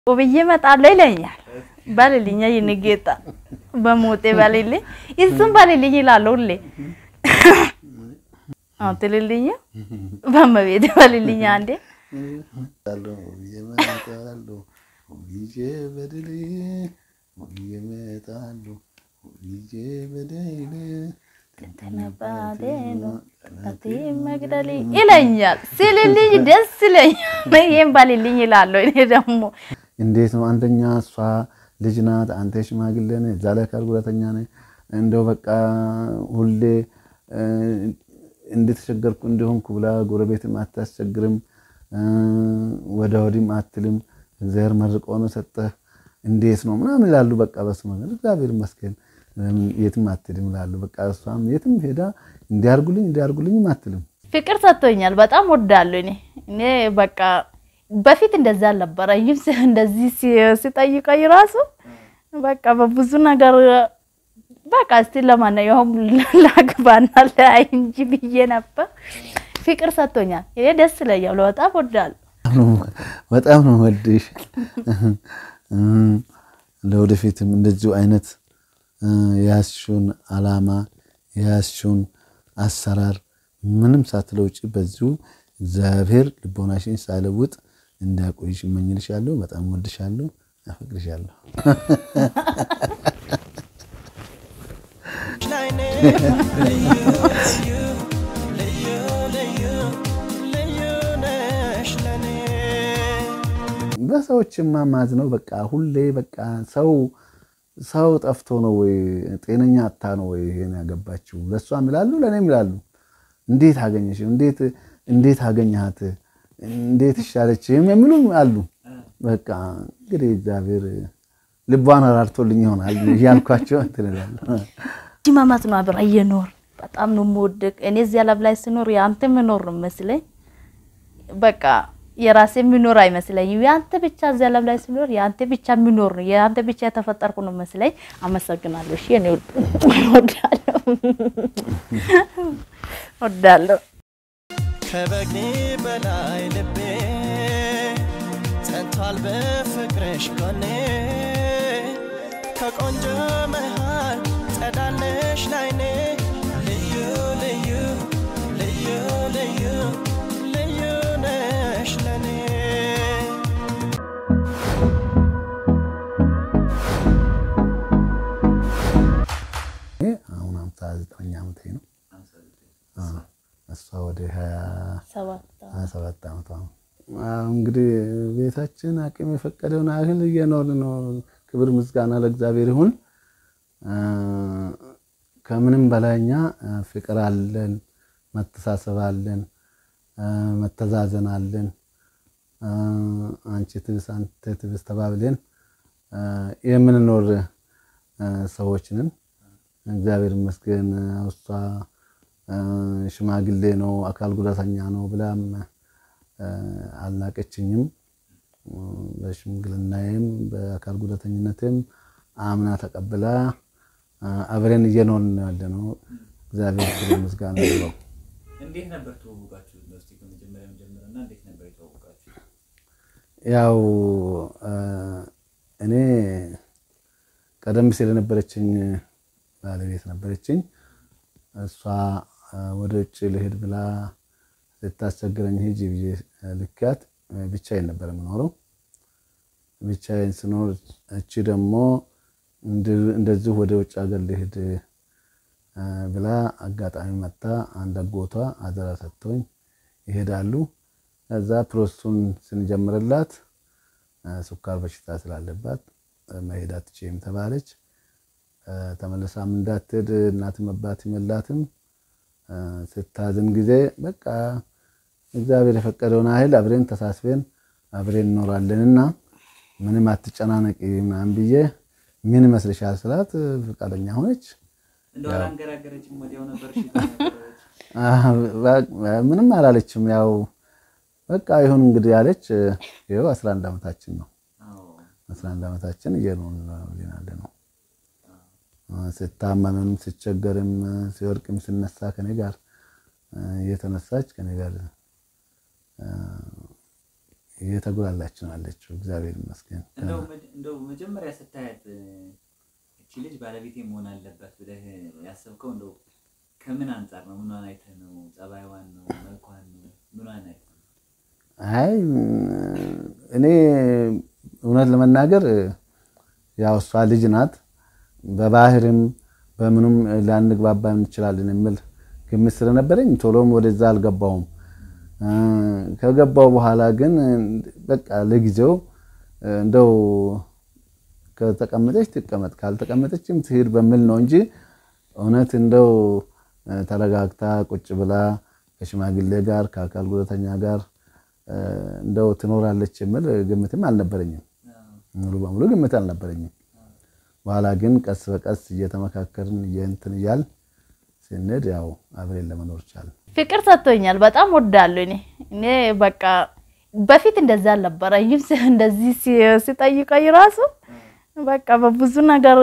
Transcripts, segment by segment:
ውብዬ እመጣለሁ ይለኛል። በልልኛ የኔ ጌታ በሞቴ በልልኝ፣ እሱም በልልኝ ይላለሁ ሁሌ። አዎ ትልልኝ፣ በመቤቴ በልልኝ አንዴ መግደል ይለኛል። ሲልልኝ ደስ ይለኛል። ይሄን በልልኝ ይላለሁ። እኔ ደግሞ እንዴት ነው አንደኛ እሷ ልጅ ናት፣ አንተ ሽማግሌ ነህ፣ እዛ ላይ አካል ጉዳተኛ ነህ። እንደው በቃ ሁሌ እንደተቸገርኩ እንደሆንኩ ብላ ጎረቤትም አታስቸግርም፣ ወደ ወዲህም አትልም። እግዚአብሔር መርቆ ነው ሰጠህ፣ እንዴት ነው ምናምን ይላሉ። በቃ በስመ አብ እግዚአብሔር ይመስገን የትም አትልም ይላሉ። በቃ እሷም የትም ሄዳ እንዲያርጉልኝ እንዲያርጉልኝም አትልም። ፍቅር ሰጥቶኛል። በጣም ወዳለሁ እኔ እኔ በቃ በፊት እንደዛ አልነበረኝም። እንደዚህ ሲጠይቀኝ ራሱ በቃ በብዙ ነገር በቃ እስቲ ለማንኛውም ላግባና ለአይ እንጂ ብዬ ነበር። ፍቅር ሰጥቶኛል። ይሄ ደስ ይለኛል። በጣም ወዳለሁ። በጣም ነው ወድሽ። ለወደፊትም እንደዚሁ አይነት የያዝሽውን አላማ የያዝሽውን አሰራር ምንም ሳትለውጭ በዚሁ እግዚአብሔር ልቦናሽን ሳይለውጥ እንዳቆይሽ እመኝልሻለሁ። በጣም ወድሻለሁ፣ አፈቅርሻለሁ። በሰዎችማ ማዝነው በቃ ሁሌ በቃ ሰው ሰው ጠፍቶ ነው ወይ ጤነኛ አታ ነው ወይ ይሄን ያገባችው? ለእሷም ይላሉ ለእኔም ይላሉ። እንዴት አገኘሽ? እንዴት እንዴት አገኘሃት? እንዴት ይሻለች? የሚሉ አሉ። በቃ እንግዲህ እግዚአብሔር ልቧን አራርቶልኝ ይሆናል እያልኳቸው እንትን እላለሁ። ማማት ነው አብራ እየኖር በጣም ነው የምወደቅ እኔ እዚያ ላብ ላይ ስኖር የአንተ ምኖር ነው መስለኝ። በቃ የራሴ የሚኖር አይመስለኝም። የአንተ ብቻ እዚያ ላብ ላይ ስኖር የአንተ ብቻ የሚኖር ነው የአንተ ብቻ የተፈጠርኩ ነው መስለኝ። አመሰግናለሁ። እሺ እኔ ወዳለሁ ወዳለሁ። ከበግኒ በላይ ልቤ ጸንቷል በፍቅርሽ ጎኔ ከቆንጆ መሃል ጸዳለሽ ላይኔ ልዩ ልዩ ልዩ ልዩ ልዩ ነሽ ለኔ አሁን ሃምሳ ዘጠኝ ዓመቴ ነው። እሷ ወደ ሀያ ሰባት ዓመቷ ነው። እንግዲህ ቤታችን አቅም የፈቀደውን ያህል እየኖርን ነው። ክብር ምስጋና ለእግዚአብሔር ይሁን። ከምንም በላይ እኛ ፍቅር አለን፣ መተሳሰብ አለን፣ መተዛዘን አለን። አንቺ ትብስ አንተ ትብስ ተባብለን የምንኖር ሰዎች ነን። እግዚአብሔር ይመስገን። እሷ ሽማግሌ ነው አካል ጉዳተኛ ነው ብላም አልናቀችኝም። በሽምግልናዬም በአካል ጉዳተኝነትም አምና ተቀብላ አብረን እየኖርን ነው ያለ ነው። እግዚአብሔር ክብር ምስጋና ይግባው። እንዴት ነበር ተዋወቃችሁ? እስቲ ከመጀመሪያ ጀምረና እንዴት ነበር የተዋወቃችሁ? ያው እኔ ቀደም ሲል የነበረችኝ ባለቤት ነበረችኝ። እሷ ወደ ውጭ ልሄድ ብላ ስታስቸግረኝ ሂጂ ብዬ ልኪያት ብቻዬን ነበር የምኖረው። ብቻዬን ስኖር እቺ ደግሞ እንደዚሁ ወደ ውጭ ሀገር ልሄድ ብላ አጋጣሚ መታ አንድ አጎቷ አደራ ሰጥቶኝ ይሄዳሉ። ከዛ ፕሮሰሱን ስንጀምርላት ስኳር በሽታ ስላለባት መሄድ አትችይም ተባለች። ተመልሳም እንዳትሄድ እናትም አባትም የላትም። ስታዝን ጊዜ በቃ እግዚአብሔር የፈቀደውን ያህል አብሬን ተሳስበን አብሬን እኖራለንና ምንም አትጨናነቂ ምናምን ብዬ ምን ይመስልሻል ስላት ፈቃደኛ ሆነች። እንደው አላንገራገረችም? ወዲያው ነበር ምንም አላለችም። ያው በቃ ይሁን እንግዲህ ያለች። ይኸው 11 ዓመታችን ነው። 11 ዓመታችን እየኖርን ያለ ነው። ስታመምም ስቸገርም ሲወርቅም ስነሳ ከኔ ጋር እየተነሳች ከኔ ጋር እየተጉላላች ነው ያለችው። እግዚአብሔር ይመስገን። እንደው መ- እንደው መጀመሪያ ስታያት እ፣ እቺ ልጅ ባለቤቴ መሆን አለባት ብለህ ያሰብከው እንደው ከምን አንጻር ነው? ምኗን አይተህ ነው? ጸባይዋን ነው? መልኳን ነው? ምኗን አይተህ ነው? አይ እኔ እውነት ለመናገር ያው እሷ ልጅ ናት፣ በባህርም በምኑም ላንግባባ እንችላለን የሚል ግምት ስለነበረኝ ቶሎም ወደዛ አልገባውም። እ፣ ከገባው በኋላ ግን በቃ ለጊዜው እንደው ከተቀመጠች ትቀመጥ ካልተቀመጠችም ትሄድ በሚል ነው እንጂ እውነት እንደው ተረጋግታ ቁጭ ብላ ከሽማግሌ ጋር ከአካል ጉዳተኛ ጋር እ፣ እንደው ትኖራለች የሚል ግምትም አልነበረኝም። ሙሉ በሙሉ ግምት አልነበረኝም። በኋላ ግን ቀስ በቀስ እየተመካከርን እየእንትን እያል ስንሄድ ያው አብሬን ለመኖር ቻልን። ፍቅር ሰጥቶኛል። በጣም ወዳለሁ እኔ እኔ በቃ በፊት እንደዛ አልነበረኝም። ሲ- እንደዚህ ሲ- ሲጠይቀኝ ራሱ በቃ በብዙ ነገር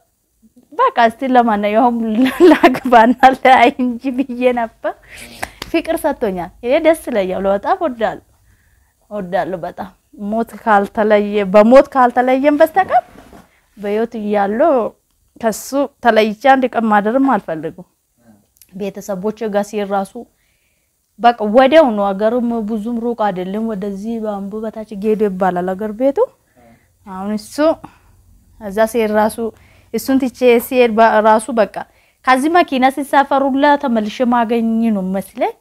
በቃ እስቲ ለማንኛውም ላግባና ለአይ እንጂ ብዬ ነበር። ፍቅር ሰጥቶኛል። እኔ ደስ ይለኛል። በጣም ወዳለሁ ወዳለሁ በጣም ሞት ካልተለየ በሞት ካልተለየም በስተቀር በህይወት እያለሁ ከሱ ተለይቼ አንድ ቀን ማደርም አልፈልግም። ቤተሰቦች ጋር ሲሄድ ራሱ በቃ ወዲያው ነው። ሀገርም ብዙም ሩቅ አይደለም። ወደዚህ በአምቡ በታች ጌዶ ይባላል ሀገር ቤቱ። አሁን እሱ እዛ ሲሄድ ራሱ እሱን ትቼ ሲሄድ በ- ራሱ በቃ ከዚህ መኪና ሲሳፈሩላ ተመልሼ ማገኝ ነው መስለኝ።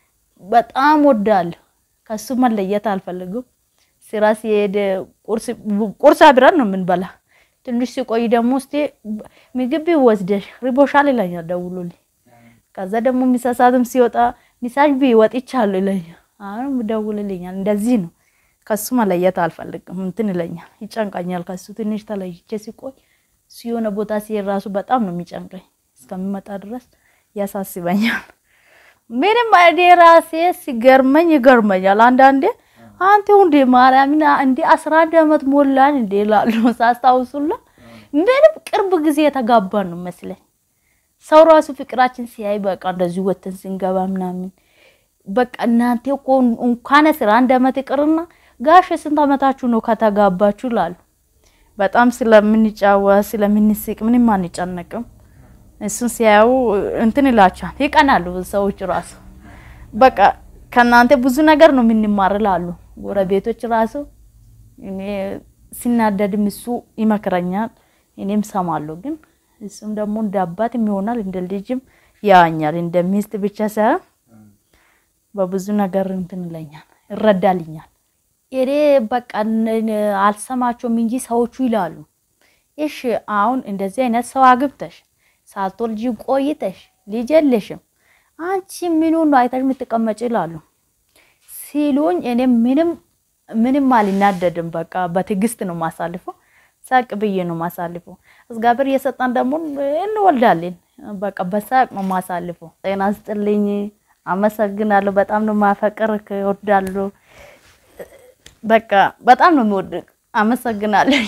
በጣም ወዳለሁ። ከሱ መለየት አልፈልግም። ስራ ሲሄድ ቁርስ ቁርስ አብረን ነው የምንበላ። ትንሽ ሲቆይ ደግሞ እስቲ ምግብ ወስደሽ ሪቦሻል ይለኛል ደውሎልኝ። ከዛ ደግሞ ምሳ ሰዓትም ሲወጣ ሚሳሽ ቢ ወጥቻለሁ ይለኛል። አሁን ደውልልኛል። እንደዚህ ነው። ከሱ መለየት አልፈልግም። እንትን ይለኛል፣ ይጨንቀኛል። ከሱ ትንሽ ተለይቼ ሲቆይ እሱ የሆነ ቦታ ሲሄድ ራሱ በጣም ነው የሚጨንቀኝ። እስከሚመጣ ድረስ ያሳስበኛል። ምንም እኔ ራሴ ሲገርመኝ ይገርመኛል። አንዳንዴ አንተ እንዴ ማርያምን እንዴ አስራ አንድ ዓመት ሞላን እንዴ ላሉ ሳስታውሱላ ምንም ቅርብ ጊዜ የተጋባን ነው መስለኝ። ሰው ራሱ ፍቅራችን ሲያይ በቃ እንደዚህ ወተን ስንገባ ምናምን በቃ እናንተ እኮ እንኳን አስራ አንድ ዓመት ይቅርና ጋሽ ስንት ዓመታችሁ ነው ከተጋባችሁ ላሉ በጣም ስለምንጫወት ስለምንስቅ ምንም አንጨነቅም። እሱን ሲያዩ እንትን ይላቸዋል፣ ይቀናሉ ሰዎች ራሱ በቃ ከእናንተ ብዙ ነገር ነው የምንማር ላሉ ጎረቤቶች ራሱ እኔ ሲናደድም እሱ ይመክረኛል፣ እኔም ሰማለሁ። ግን እሱም ደግሞ እንደ አባትም ይሆናል እንደ ልጅም ያኛል። እንደ ሚስት ብቻ ሳይሆን በብዙ ነገር እንትን ይለኛል፣ ይረዳልኛል። እኔ በቃ ን- አልሰማቸውም እንጂ ሰዎቹ ይላሉ፣ እሺ አሁን እንደዚህ አይነት ሰው አግብተሽ ሳትወልጂ ቆይተሽ ልጅ የለሽም አንቺ ምኑ ነው አይተሽ የምትቀመጭ ይላሉ ሲሉኝ፣ እኔ ምንም ምንም አልናደድም። በቃ በትዕግስት ነው ማሳልፈው፣ ሳቅ ብዬ ነው ማሳልፈው። እግዚአብሔር እየሰጠን ደግሞ እንወልዳለን። በቃ በሳቅ ነው ማሳልፈው። ጤና ስጥልኝ። አመሰግናለሁ። በጣም ነው ማፈቅር እወዳለሁ። በቃ በጣም ነው የምወድቅ። አመሰግናለሁ።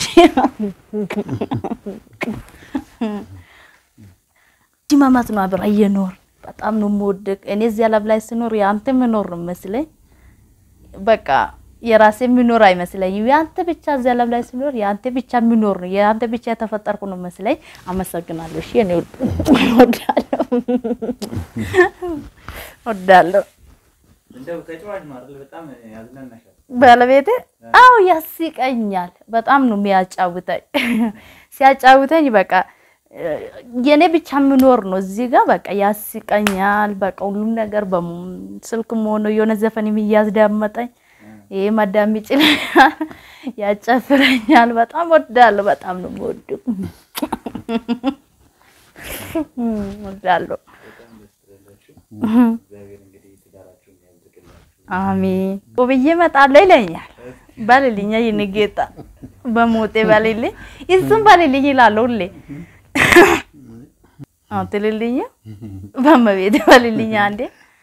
ጅማማት ነው አብራ እየኖር በጣም ነው የምወድቅ። እኔ እዚህ ዓለም ላይ ስኖር የአንተ ምኖር ነው መስለኝ። በቃ የራሴ የሚኖር አይመስለኝም። የአንተ ብቻ እዚህ ዓለም ላይ ስኖር የአንተ ብቻ የሚኖር ነው የአንተ ብቻ የተፈጠርኩ ነው መስለኝ። አመሰግናለሁ። እሺ እኔ ወዳለሁ ወዳለሁ እንደው ተጫዋች ነው አይደል? በጣም ያዝናናሻል። ባለቤቴ አው ያስቀኛል። በጣም ነው የሚያጫውተኝ። ሲያጫውተኝ በቃ የኔ ብቻ የምኖር ነው እዚህ ጋር በቃ ያስቀኛል። በቃ ሁሉም ነገር በስልክም ሆኖ የሆነ ዘፈን እያስዳመጠኝ ይሄ ማዳመጥ ይችላል፣ ያጨፍረኛል። በጣም ወዳለሁ። በጣም ነው የምወደው ወዳለሁ። እግዚአብሔር እንግዲህ ትዳራችሁን ያብዝቅላችሁ። አሜን ብዬ እመጣለሁ ይለኛል። በልልኛ ይህን ጌታ በሞቴ በልልኝ፣ እሱም በልልኝ ይላለሁ ሁሌ። አዎ ትልልኝ፣ በመቤት በልልኝ አንዴ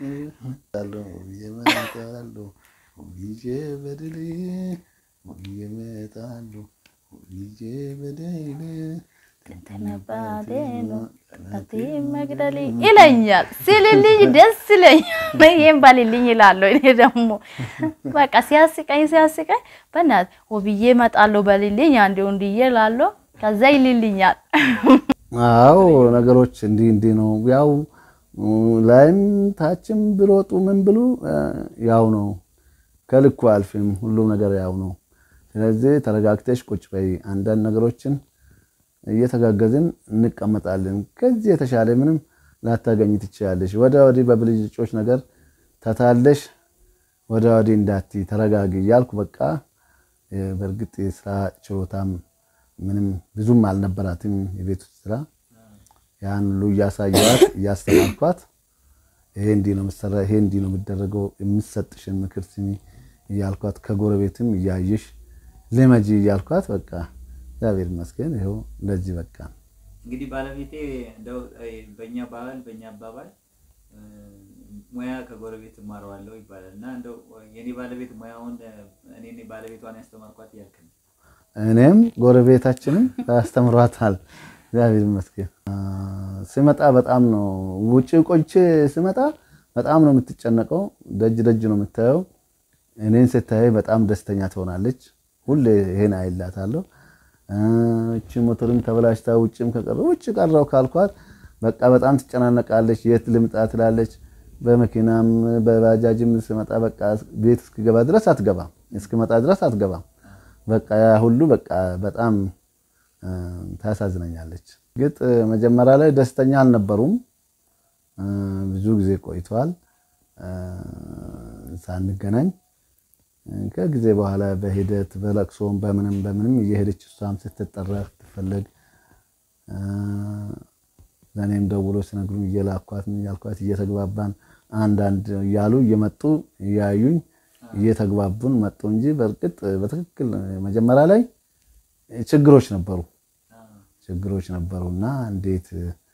እመጣለሁ ሁልጊዜ በድል እመጣለሁ ሁልጊዜ በድል ተነባዴኑ ቲ መግደሊ ይለኛል ሲልልኝ ደስ ይለኛል። ይሄን ባልልኝ ይላለሁ። እኔ ደግሞ በቃ ሲያስቀኝ ሲያስቀኝ በእናትህ ውብዬ እመጣለሁ በልልኝ አንዴ እንድዬ እላለሁ። ከዛ ይልልኛል። አዎ ነገሮች እንዲህ እንዲህ ነው። ያው ላይም ታችም ብሮጡ ምን ብሉ ያው ነው። ከልኩ አልፍም። ሁሉም ነገር ያው ነው። ስለዚህ ተረጋግተሽ ቁጭ በይ። አንዳንድ ነገሮችን እየተጋገዝን እንቀመጣለን። ከዚህ የተሻለ ምንም ላታገኝ ትችላለሽ። ወደ ወዲህ በብልጭጮች ነገር ተታለሽ ወደ ወዲህ እንዳት ተረጋጊ እያልኩ በቃ በእርግጥ የስራ ችሎታም ምንም ብዙም አልነበራትም። የቤት ውስጥ ስራ ያን ሁሉ እያሳየዋት እያስተማርኳት ይሄ እንዲህ ነው የምትሰራ፣ ይሄ እንዲህ ነው የሚደረገው፣ የምትሰጥሽን ምክር ስሚ እያልኳት ከጎረቤትም እያየሽ ልመጂ እያልኳት በቃ እግዚአብሔር ይመስገን ይኸው እንደዚህ በቃ እንግዲህ ባለቤቴ እንደው በእኛ ባህል በእኛ አባባል ሙያ ከጎረቤት እማረዋለሁ ይባላል እና እንደው የኔ ባለቤት ሙያውን እኔ ባለቤቷን ያስተማርኳት እያልክ ነው። እኔም ጎረቤታችንም ያስተምሯታል። እግዚአብሔር ይመስገን። ስመጣ በጣም ነው ውጭ ቆይቼ ስመጣ በጣም ነው የምትጨነቀው። ደጅ ደጅ ነው የምታየው። እኔን ስታይ በጣም ደስተኛ ትሆናለች። ሁሌ ይሄን አይላታለሁ። እቺ ሞተርም ተበላሽታ ውጭም ከቀረ ውጭ ቀረው ካልኳት በቃ በጣም ትጨናነቃለች። የት ልምጣ ትላለች። በመኪናም በባጃጅም ስመጣ በቃ ቤት እስክገባ ድረስ አትገባም፣ እስክመጣ ድረስ አትገባም። በቃ ያ ሁሉ በቃ በጣም ታሳዝነኛለች። ግጥ መጀመሪያ ላይ ደስተኛ አልነበሩም። ብዙ ጊዜ ቆይተዋል ሳንገናኝ። ከጊዜ በኋላ በሂደት በለቅሶም በምንም በምንም እየሄደች እሷም ስትጠራ ስትፈለግ ለእኔም ደውሎ ሲነግሩኝ እየላኳት እያልኳት እየተግባባን አንዳንድ እያሉ እየመጡ እያዩኝ እየተግባቡን መጡ እንጂ በእርግጥ በትክክል መጀመሪያ ላይ ችግሮች ነበሩ ችግሮች ነበሩና እንዴት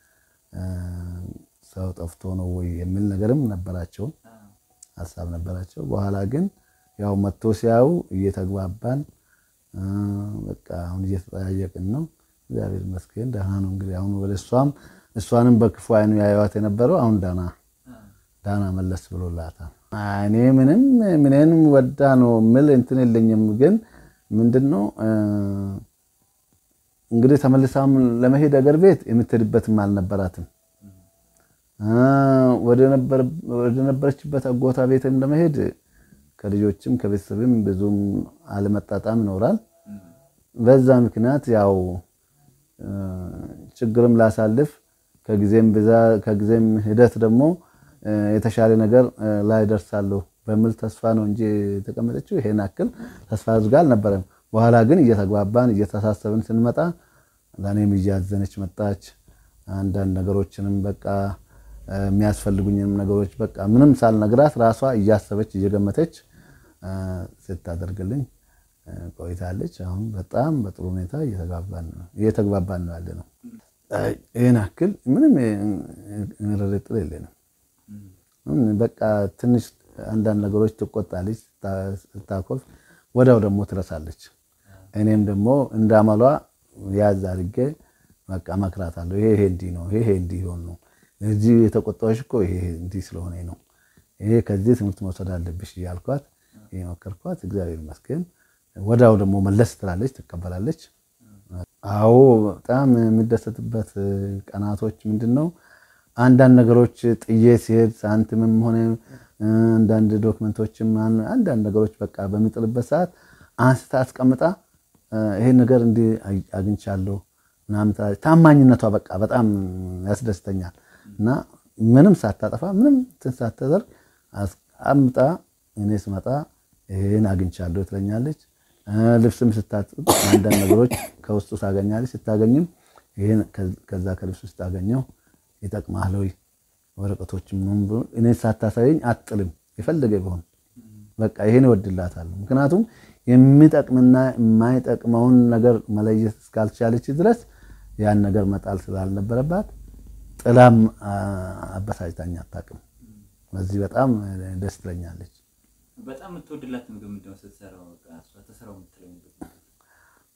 ሰው ጠፍቶ ነው ወይ የሚል ነገርም ነበራቸው፣ ሀሳብ ነበራቸው። በኋላ ግን ያው መጥቶ ሲያዩ እየተግባባን በቃ አሁን እየተጠያየቅን ነው። እግዚአብሔር ይመስገን ደህና ነው። እንግዲህ አሁን ወደ እሷም እሷንም በክፉ አይኑ ያዩዋት የነበረው አሁን ዳና ዳና መለስ ብሎላታል። እኔ ምንም ምንም ወዳ ነው ምል እንትን የለኝም። ግን ምንድነው እንግዲህ ተመልሳም ለመሄድ አገር ቤት የምትሄድበትም አልነበራትም። ወደ ነበረችበት አጎታ ቤትም ለመሄድ ከልጆችም ከቤተሰብም ብዙም አለመጣጣም ይኖራል። በዛ ምክንያት ያው ችግርም ላሳልፍ ከጊዜም ብዛ ከጊዜም ሂደት ደግሞ የተሻለ ነገር ላይ ደርሳለሁ በሚል ተስፋ ነው እንጂ የተቀመጠችው ይሄን አክል ተስፋ አድርጋ አልነበረም። በኋላ ግን እየተግባባን እየተሳሰብን ስንመጣ ለእኔም እያዘነች መጣች። አንዳንድ ነገሮችንም በቃ የሚያስፈልጉኝንም ነገሮች በቃ ምንም ሳልነግራት ራሷ እያሰበች እየገመተች ስታደርግልኝ ቆይታለች። አሁን በጣም በጥሩ ሁኔታ እየተግባባን ነው ያለ ነው። ይህን አክል ምንም ጥርጥር የለንም። በቃ ትንሽ አንዳንድ ነገሮች ትቆጣለች፣ ስታኮርፍ ወዲያው ደግሞ ትረሳለች። እኔም ደግሞ እንዳመሏ ያዝ አድርጌ በቃ እመክራታለሁ። ይሄ ይሄ እንዲህ ነው፣ ይሄ እንዲህ ሆን ነው፣ እዚህ የተቆጣሁሽ እኮ ይሄ እንዲህ ስለሆነ ነው፣ ይሄ ከዚህ ትምህርት መውሰድ አለብሽ እያልኳት የመከርኳት፣ እግዚአብሔር ይመስገን ወዲያው ደግሞ መለስ ትላለች፣ ትቀበላለች። አዎ በጣም የሚደሰትበት ቀናቶች ምንድን ነው አንዳንድ ነገሮች ጥዬ ሲሄድ ሳንቲምም ሆነ አንዳንድ ዶክመንቶችም አንዳንድ ነገሮች በቃ በሚጥልበት ሰዓት አንስታ አስቀምጣ ይሄን ነገር እንዲህ አግኝቻለሁ ምናምን ታማኝነቷ በቃ በጣም ያስደስተኛል። እና ምንም ሳታጠፋ ምንም እንትን ሳታደርግ አምጣ እኔ ስመጣ ይሄን አግኝቻለሁ ትለኛለች። ልብስም ስታጥብ አንዳንድ ነገሮች ከውስጡ ታገኛለች። ስታገኝም ይሄን ከዛ ከልብስ ውስጥ አገኘው ይጠቅማል ወይ ወረቀቶችም እኔ ሳታሳየኝ አጥልም የፈለገ ቢሆን በቃ ይሄን እወድላታለሁ። ምክንያቱም የሚጠቅምና የማይጠቅመውን ነገር መለየት እስካልቻለች ድረስ ያን ነገር መጣል ስላልነበረባት ጥላም አበሳጭታኝ አታውቅም። በዚህ በጣም ደስ ትለኛለች። በጣም የምትወድላት ምግብ ምንድን ነው? ስትሰራው ተሰራው የምትለው ምግብ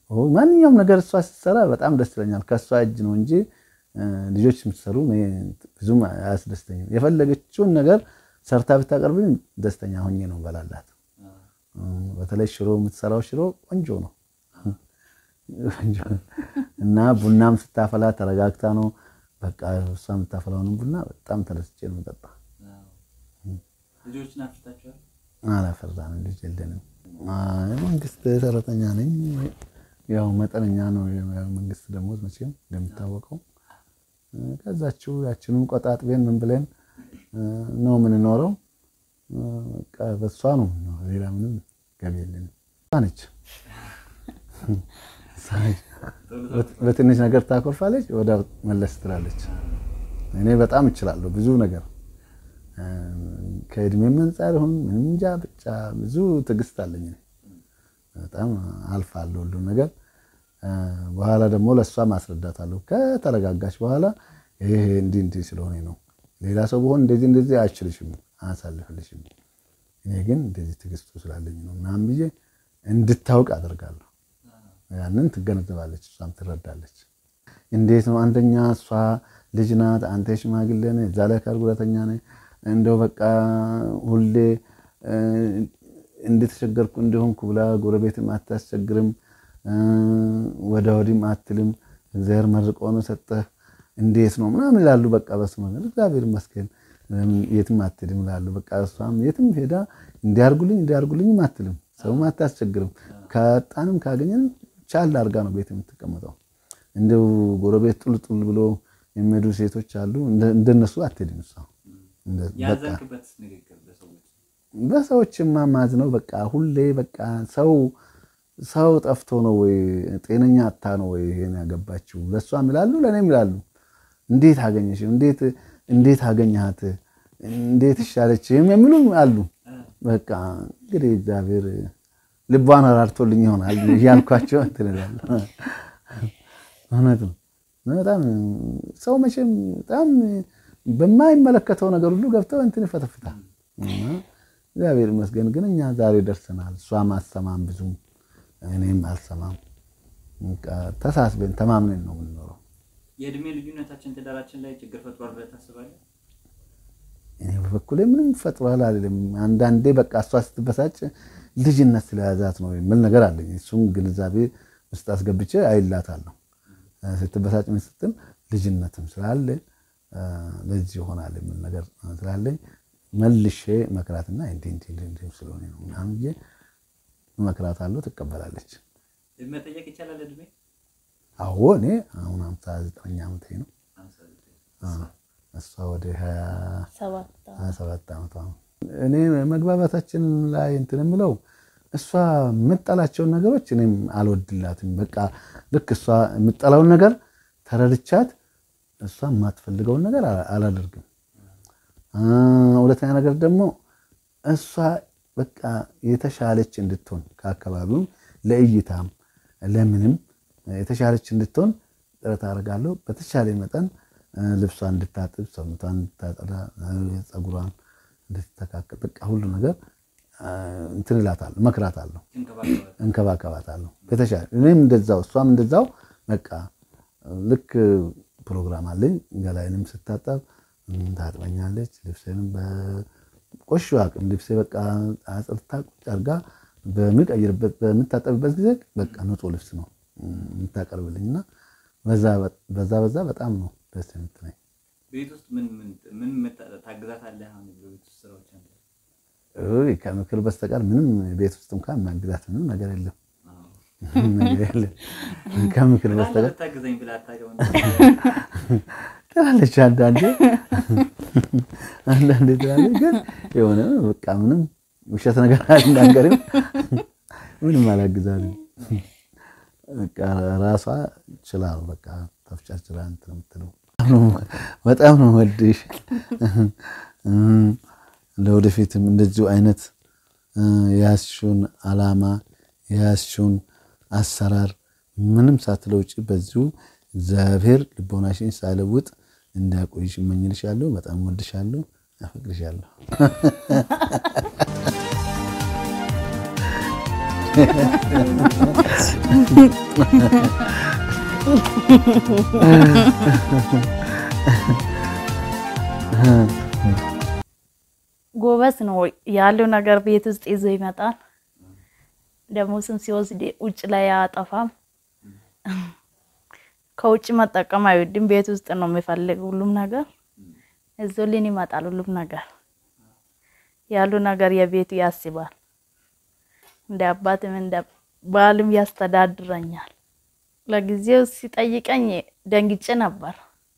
ማንኛውም ነገር እሷ ስትሰራ በጣም ደስ ይለኛል። ከእሷ እጅ ነው እንጂ ልጆች የምትሰሩ ብዙም አያስደስተኝም። የፈለገችውን ነገር ሰርታ ብታቀርብኝ ደስተኛ ሆኜ ነው በላላት። በተለይ ሽሮ የምትሰራው ሽሮ ቆንጆ ነው እና ቡናም ስታፈላ ተረጋግታ ነው በቃ እሷ የምታፈላውንም ቡና በጣም ተደስቼ ነው የምጠጣ። ልጆችን አፍርታችኋል? አላፈራንም፣ ልጅ የለንም። የመንግስት ሰራተኛ ነኝ። ያው መጠነኛ ነው መንግስት ደሞዝ መቼም እንደሚታወቀው። ከዛችው ያችንም ቆጣጥቤን ምን ብለን ነው የምንኖረው። በቃ በሷ ነው ሌላ ምንም ገቢ የለንም። ነች በትንሽ ነገር ታኮርፋለች፣ ወደ መለስ ትላለች። እኔ በጣም እችላለሁ ብዙ ነገር ከእድሜ አንጻር ይሁን ምንም እንጃ ብቻ ብዙ ትዕግስት አለኝ። በጣም አልፋለሁ ሁሉ ነገር። በኋላ ደግሞ ለእሷ ማስረዳታለሁ ከተረጋጋች በኋላ ይሄ እንዲህ እንዲህ ስለሆነ ነው። ሌላ ሰው በሆን እንደዚህ እንደዚህ አያችልሽም፣ አያሳልፍልሽም። እኔ ግን እንደዚህ ትዕግስቱ ስላለኝ ነው ምናምን ብዬ እንድታውቅ አደርጋለሁ። ያንን ትገነዘባለች፣ እሷም ትረዳለች። እንዴት ነው አንደኛ እሷ ልጅ ናት፣ አንተ ሽማግሌ ነህ፣ እዛ ላይ አካል ጉዳተኛ ነህ። እንደው በቃ ሁሌ እንደተቸገርኩ እንደሆንኩ ብላ ጎረቤትም አታስቸግርም፣ ወደ ወዲህም አትልም። እግዚአብሔር መርቆ ነው ሰጠህ፣ እንዴት ነው ምናምን ይላሉ። በቃ በስመ አብ እግዚአብሔር ይመስገን የትም አትልም ይላሉ። በቃ እሷም የትም ሄዳ እንዲያርጉልኝ እንዲያርጉልኝም አትልም፣ ሰውም አታስቸግርም። ካጣንም ካገኘንም ቻል አድርጋ ነው ቤት የምትቀመጠው። እንደው ጎረቤት ጡል ጡል ብሎ የሚሄዱ ሴቶች አሉ፣ እንደነሱ አትሄድም እሷ ያዘንክበት ንግግር በሰዎች በሰዎች ማማዝ ነው። በቃ ሁሌ በቃ ሰው ሰው ጠፍቶ ነው ወይ ጤነኛ አታ ነው ወይ ይሄን ያገባችው? ለእሷም ይላሉ ለእኔም ይላሉ። እንዴት አገኘሽ? እንዴት እንዴት አገኘሃት? እንዴት ይሻለች? የሚሉ አሉ። በቃ እንግዲህ እግዚአብሔር ልቧን አራርቶልኝ ይሆናል እያልኳቸው እንትን እላለሁ። እውነት ነው። በጣም ሰው መቼም በጣም በማይመለከተው ነገር ሁሉ ገብተው እንትን ይፈተፍታል። እግዚአብሔር ይመስገን ግን እኛ ዛሬ ደርሰናል። እሷም አሰማም ብዙም እኔም አልሰማም። ተሳስበን ተማምነን ነው የምንኖረው። የእድሜ ልዩነታችን ትዳራችን ላይ ችግር ፈጥሯል ብለህ ታስባለህ? እኔ በበኩሌ ምንም ፈጥሯል አይደለም። አንዳንዴ በቃ እሷ ስትበሳጭ ልጅነት ስለያዛት ነው የሚል ነገር አለኝ። እሱም ግንዛቤ ውስጥ አስገብቼ አይላታለሁ። ስትበሳጭ ምን ስትል ልጅነትም ስላለ ለዚህ ይሆናል የሚል ነገር ስላለኝ መልሼ መክራትና እንዲህ እንዲህ እንዲህ ስለሆነ ነው ምናምን ብዬ እመክራታለሁ። ትቀበላለች። መጠየቅ ይቻላል እድሜ? አዎ እኔ አሁን ሃምሳ ዘጠነኛ ዓመቴ ነው። እሷ ወደ ሀያ ሰባት ዓመቷ ነው። እኔ መግባባታችን ላይ እንትን የምለው እሷ የምጠላቸውን ነገሮች እኔም አልወድላትም። በቃ ልክ እሷ የምጠላውን ነገር ተረድቻት እሷ የማትፈልገውን ነገር አላደርግም። ሁለተኛ ነገር ደግሞ እሷ በቃ የተሻለች እንድትሆን ከአካባቢው ለእይታም ለምንም የተሻለች እንድትሆን ጥረት አደርጋለሁ። በተቻለ መጠን ልብሷን እንድታጥብ፣ ሰውነቷን እንድታጠዳ፣ ፀጉሯን እንድትተካከል በቃ ሁሉ ነገር እንትን እላታለሁ፣ እመክራታለሁ፣ እንከባከባታለሁ። በተሻለ እኔም እንደዛው እሷም እንደዛው በቃ ልክ ፕሮግራም አለኝ። ገላይንም ስታጠብ ታጥበኛለች። ልብሴንም በቆሹ አቅም ልብሴ በቃ አጽድታ ቁጭ አድርጋ በምቀይርበት በምታጠብበት ጊዜ በቃ ንጹህ ልብስ ነው የምታቀርብልኝ እና በዛ በዛ በጣም ነው ደስ የምትለኝ። ቤት ውስጥ ምን ምን ታግዛታለህ? አሁን ቤት ውስጥ ስራዎች አለ ከምክር በስተቀር ምንም ቤት ውስጥ እንኳን ማግዛት ምንም ነገር የለም ነገር የለም ከምክር በስተቀር ታግዘኝ ብላ አታውቅም? ትላለች አንዳንዴ አንዳንዴ ትላለች፣ ግን የሆነ በቃ ምንም ውሸት ነገር አልናገርም፣ ምንም አላግዛትም። በቃ ራሷ ችላ ነው በቃ ተፍጫ ችላ እንትን የምትለው በጣም ነው ወድሽ። ለወደፊትም እንደዚሁ አይነት የያዝሽውን አላማ የያዝሽውን አሰራር ምንም ሳትለውጭ በዚሁ እግዚአብሔር ልቦናሽን ሳይለውጥ እንዳያቆይሽ እመኝልሻለሁ። በጣም ወድሻለሁ፣ አፈቅርሻለሁ። ጎበዝ ነው ያለው ነገር ቤት ውስጥ ይዞ ይመጣል። ደሞስን ሲወስድ ውጭ ላይ አያጠፋም። ከውጭ መጠቀም አይወድም። ቤት ውስጥ ነው የሚፈልግ ሁሉም ነገር እዞልን ይመጣል። ሁሉም ነገር ያሉ ነገር የቤቱ ያስባል። እንደ አባትም እንደ ባልም ያስተዳድረኛል። ለጊዜው ሲጠይቀኝ ደንግጬ ነበር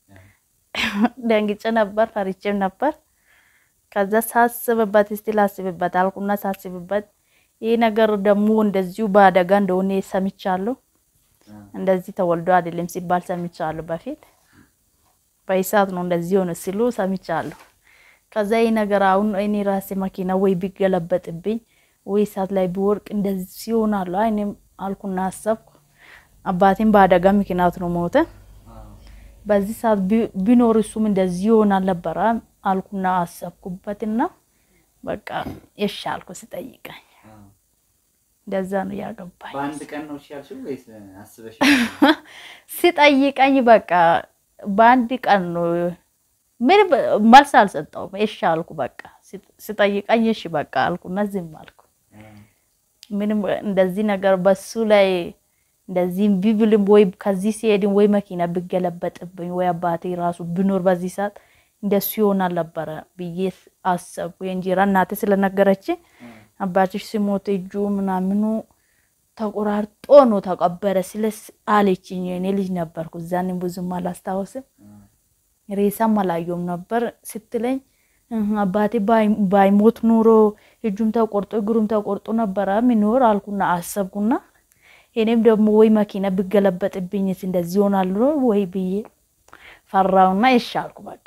ደንግጬ ነበር፣ ፈሪቼም ነበር። ከዛ ሳስብበት እስቲ ላስብበት አልኩና ሳስብበት ይህ ነገር ደግሞ እንደዚሁ በአደጋ እንደሆነ ሰምቻለሁ። እንደዚህ ተወልዶ አይደለም ሲባል ሰምቻለሁ። በፊት በኢሳት ነው እንደዚህ ሆነ ሲሉ ሰምቻለሁ። ከዛ ይህ ነገር አሁን እኔ ራሴ መኪና ወይ ቢገለበጥብኝ ወይ እሳት ላይ ቢወርቅ እንደዚህ ይሆናሉ። እኔም አልኩና አሰብኩ። አባቴም በአደጋ ምክንያት ነው ሞተ። በዚህ ሰዓት ቢኖር እሱም እንደዚህ ይሆናል ነበረ አልኩና አሰብኩበትና በቃ እሺ አልኩ። ስጠይቀኝ እንደዛ ነው ያገባኝ። በአንድ ቀን ነው እሺ ያልሽው ወይስ አስበሽ? ሲጠይቀኝ በቃ በአንድ ቀን ነው። ምን መልስ አልሰጠውም። እሺ አልኩ። በቃ ሲጠይቀኝ እሺ በቃ አልኩና ዝም አልኩ። ምንም እንደዚህ ነገር በሱ ላይ እንደዚህ ቢብልም ወይ ከዚህ ሲሄድም ወይ መኪና ቢገለበጥብኝ ወይ አባቴ ራሱ ቢኖር በዚህ ሰዓት እንደሱ ይሆናል ነበረ ብዬ አሰብኩ። የእንጀራ እናቴ ስለነገረች አባትሽ ሲሞት እጁ ምናምኑ ተቆራርጦ ነው ተቀበረ ስለ አለችኝ። እኔ ልጅ ነበርኩ እዛኔም ብዙም አላስታውስም። ሬሳም አላየውም ነበር ስትለኝ አባቴ ባይሞት ኑሮ እጁም ተቆርጦ እግሩም ተቆርጦ ነበረ ሚኖር አልኩና አሰብኩና እኔም ደግሞ ወይ መኪና ብገለበጥብኝስ እንደዚህ ይሆናሉ ወይ ብዬ ፈራውና እሺ አልኩ። በቃ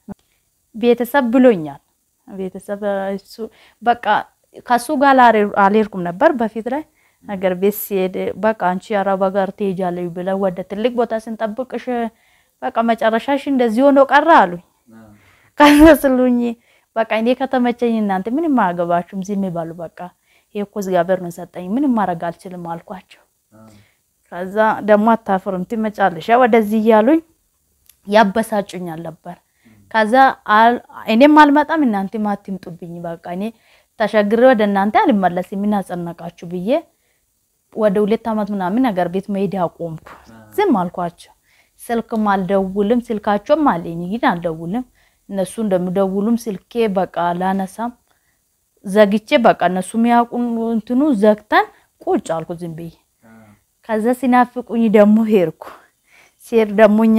ቤተሰብ ብሎኛል። ቤተሰብ እሱ በቃ ከሱ ጋር አልሄድኩም ነበር በፊት ላይ ነገር ቤት ሲሄድ በቃ አንቺ አረብ ሀገር ትሄጃለሽ ብለው ወደ ትልቅ ቦታ ስንጠብቅሽ በቃ መጨረሻሽ እንደዚህ ሆኖ ቀረ አሉኝ። ከዛ ስሉኝ በቃ እኔ ከተመቸኝ እናንተ ምንም አያገባችሁም ዝም ይባሉ። በቃ ይሄ እኮ እግዚአብሔር ነው ሰጠኝ ምንም ማድረግ አልችልም አልኳቸው። ከዛ ደግሞ አታፍርም ትመጫለሽ ወደዚህ እያሉኝ ያበሳጩኛል ነበር። ከዛ እኔም አልመጣም እናንተም አትምጡብኝ፣ በቃ እኔ ተሸግሬ ወደ እናንተ አልመለስም ምን አጸነቃችሁ ብዬ ወደ ሁለት ዓመት ምናምን ነገር ቤት መሄድ አቆምኩ። ዝም አልኳቸው። ስልክም አልደውልም፣ ስልካቸውም አለኝ ግን አልደውልም። እነሱ እንደሚደውሉም ስልኬ በቃ ላነሳም ዘግቼ በቃ እነሱ የሚያውቁን እንትኑ ዘግተን ቁጭ አልኩ ዝም ብዬ። ከዛ ሲናፍቁኝ ደግሞ ሄድኩ። ሲሄድ ደግሞ እኛ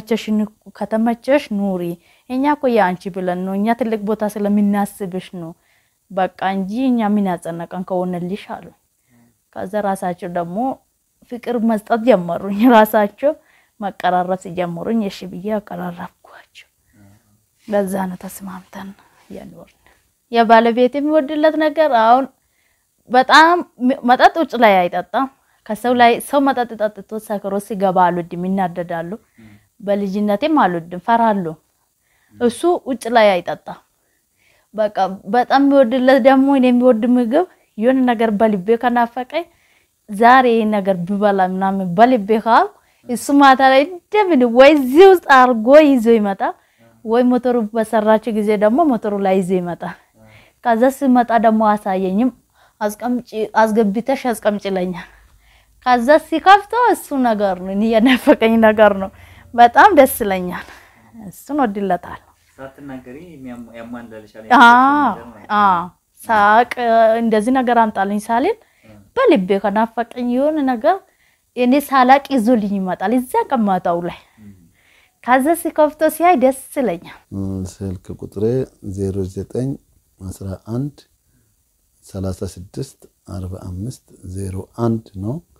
ከተመቸሽ ኑሪ፣ እኛ እኮ የአንቺ ብለን ነው እኛ ትልቅ ቦታ ስለምናስብሽ ነው በቃ እንጂ እኛ ምን ያጸነቀን ከሆነልሽ አሉ። ከዛ ራሳቸው ደግሞ ፍቅር መስጠት ጀመሩኝ። ራሳቸው መቀራረብ ሲጀምሩኝ እሺ ብዬ አቀራረብኳቸው። ለዛ ነው ተስማምተን የኖርን። የባለቤት የሚወድለት ነገር አሁን በጣም መጠጥ ውጭ ላይ አይጠጣም። ከሰው ላይ ሰው መጠጥ ጠጥቶ ሰክሮ ሲገባ አልወድም፣ ይናደዳሉ። በልጅነቴም አልወድም፣ ፈራለሁ። እሱ ውጭ ላይ አይጠጣም። በቃ በጣም የሚወድለት ደግሞ እኔ የሚወድ ምግብ የሆነ ነገር በልቤ ከናፈቀኝ ዛሬ ይሄን ነገር ብበላ ምናምን በልቤ ካልኩ እሱ ማታ ላይ እንደምን ወይ እዚህ ውስጥ አርጎ ይዞ ይመጣል፣ ወይ ሞተሩ በሰራችው ጊዜ ደግሞ ሞተሩ ላይ ይዞ ይመጣል። ከዛ ሲመጣ ደግሞ አሳየኝም አስቀምጪ አስገብተሽ አስቀምጪ ይለኛል። ከዛ ሲከፍተው እሱ ነገር ነው እኔ የናፈቀኝ ነገር ነው። በጣም ደስ ይለኛል። እሱን ወድለታል። ሳትናገሪ ያሟላልሻል። ሳቅ እንደዚህ ነገር አምጣልኝ ሳልል በልቤ ከናፈቀኝ የሆነ ነገር እኔ ሳላቅ ይዞልኝ ይመጣል። እዛ ቀማታው ላይ ከዛ ሲከፍቶ ሲያይ ደስ ይለኛል። ስልክ ቁጥሬ 09 11 36 45 01 ነው።